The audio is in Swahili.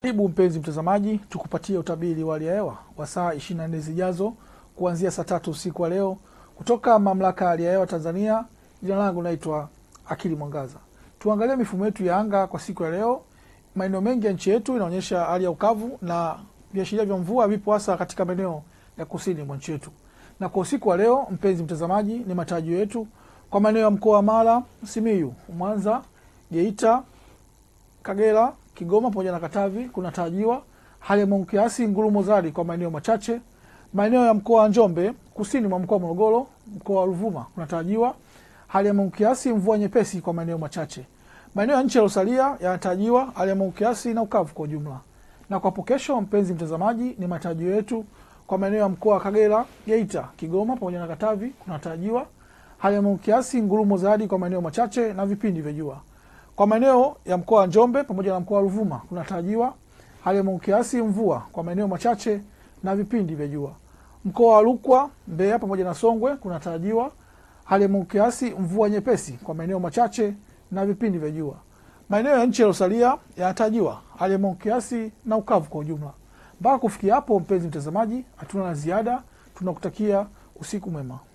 Karibu mpenzi mtazamaji, tukupatie utabiri wa hali ya hewa wa saa 24 zijazo kuanzia saa tatu usiku wa leo kutoka Mamlaka ya Hali ya Hewa Tanzania. Jina langu naitwa Akili Mwangaza. Tuangalie mifumo yetu ya anga kwa siku ya leo. Maeneo mengi ya nchi yetu inaonyesha hali ya ukavu na viashiria vya mvua vipo hasa katika maeneo ya kusini mwa nchi yetu. Na kwa usiku wa leo, mpenzi mtazamaji, ni matarajio yetu kwa maeneo ya mkoa wa Mara, Simiyu, Mwanza, Geita, Kagera, Kigoma pamoja na Katavi kunatarajiwa hali ya mawingu kiasi, ngurumo zari kwa maeneo machache. Maeneo ya mkoa wa Njombe, kusini mwa mkoa wa Morogoro, mkoa wa Ruvuma kunatarajiwa hali ya mawingu kiasi, mvua nyepesi kwa maeneo machache. Maeneo ya nchi yaliyosalia yanatarajiwa hali ya mawingu kiasi na ukavu kwa ujumla. Na kwa hapo kesho, mpenzi mtazamaji, ni matarajio yetu kwa maeneo ya mkoa wa Kagera, Geita, Kigoma pamoja na Katavi kunatarajiwa hali ya mawingu kiasi, ngurumo za radi kwa maeneo machache na vipindi vya jua. Kwa maeneo ya mkoa wa Njombe pamoja na mkoa wa Ruvuma kunatarajiwa hali ya mawingu kiasi, mvua kwa maeneo machache na vipindi vya jua. Mkoa wa Rukwa, Mbeya pamoja na Songwe kunatarajiwa hali ya mawingu kiasi, mvua nyepesi kwa maeneo machache na vipindi vya jua. Maeneo ya nchi yaliyosalia yanatarajiwa hali ya mawingu kiasi na ukavu kwa ujumla. Mpaka kufikia hapo, mpenzi mtazamaji, hatuna la ziada. Tunakutakia usiku mwema.